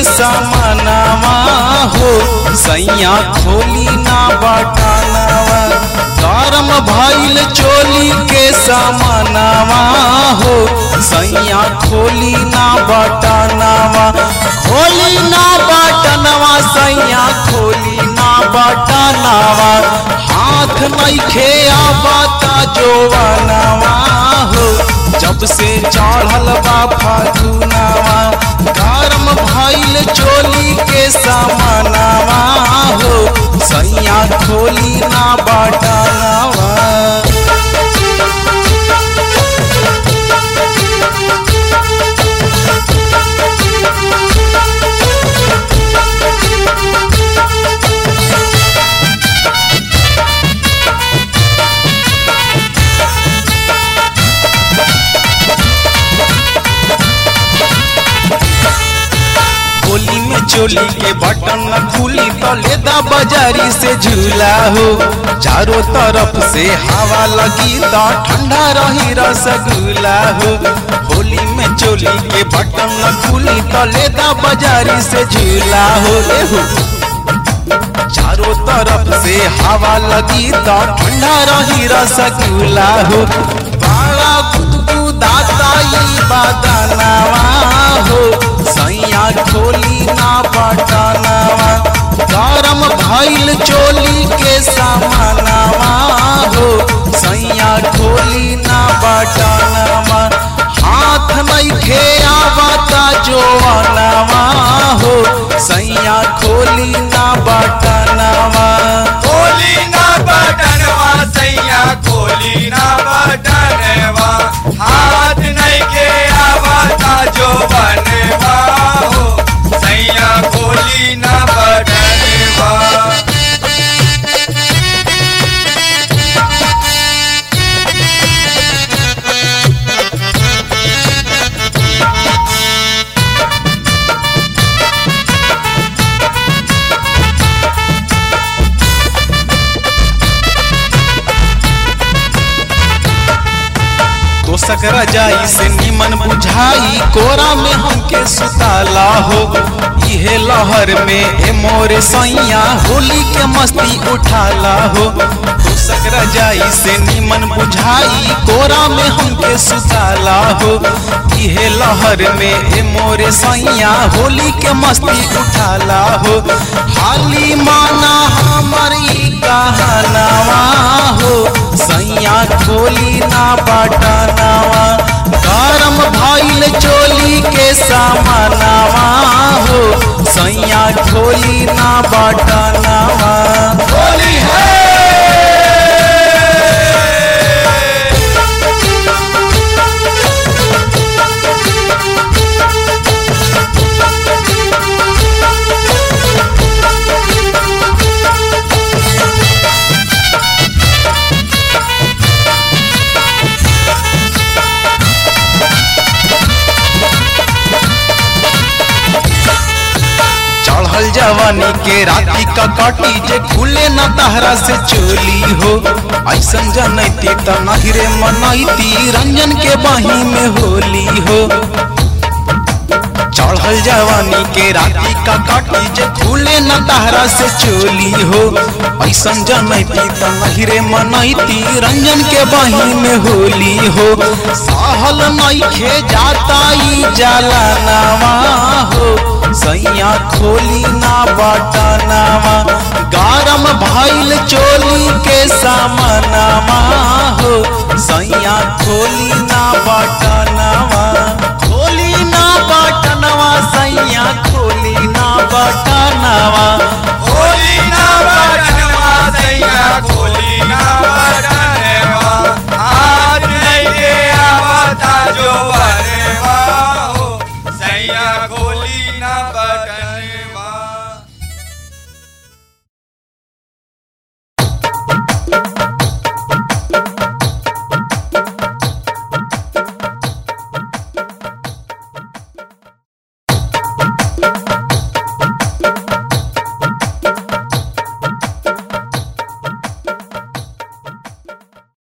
सामानावा हो सैया खोली ना बटानावा गरम भइल चोली के सामानावा हो सैया खोली ना बटानावा खोली ना बटनवा सैया खोली ना बटनवा हाथ नइखे आबाता जोवनवा हो जब से चढ़ल बा फागुनावा गरम भइल चोली के सामानावा हो सैया खोली ना बटनवा होली में चोली के बटन न खुली तो लेदा बाजारी से झूला हो चारों तरफ से हवा लगी तो ठंडा रही रसगुल्ला हो होली में चोली के बटन न खुली तो लेदा बाजारी से झूला हो रे हो चारों तरफ से हवा लगी तो ठंडा रही रसगुल्ला हो बड़ा गुदगुदाता ई बदनावा हो सैया खोली ना बटनावा गरम भइल चोली के सामानावा हो सैया खोली ना बटनावा हाथ नइखे आवता जोवनवा हो सैया खोली ना बटनावा खोली ना बटनवा सैया खोली ना बटनवा हाथ नहीं के आवाता जो बनवा हो सैया खोली ना बटनवा तोसक रजाई से निमन बुझाई कोरा में हमके सुताला हो इहे लहर में ए मोरे सैया होली के मस्ती उठाला हो तोसक रजाई से निमन बुझाई कोरा में हमके सुताला हो इहे लहर में ए मोरे सैया होली के मस्ती उठाला हो हाली माना हमर ई कहनावा हो सैया खोली ना बटनावा गरम भइल चोली के सामानावा हो सैया खोली ना बटनावा होली है चढ़ल जवानी के राती का काटी जे खुले न तहरा से चोली हो ऐसन जनैती त नहिरे मनैती रंजन के बाही में होली हो चढ़ल जवानी के राती का काटी जे खुले न तहरा से चोली हो ऐसन जनैती त नहिरे मनैती रंजन के बाही में होली हो सहल नइखे जाता ई जाला नावा हो सैया खोली ना बटनावा गरम भइल चोली के सामनावा हो सैया खोली ना बटनावा खोली ना बटनवा सैया खोली ना बटनवा होली ना बटनवा सैया खोली ना बटनवा हाथ नहीं के आवाता जो बनवा हो सैया खोली ना बटनवा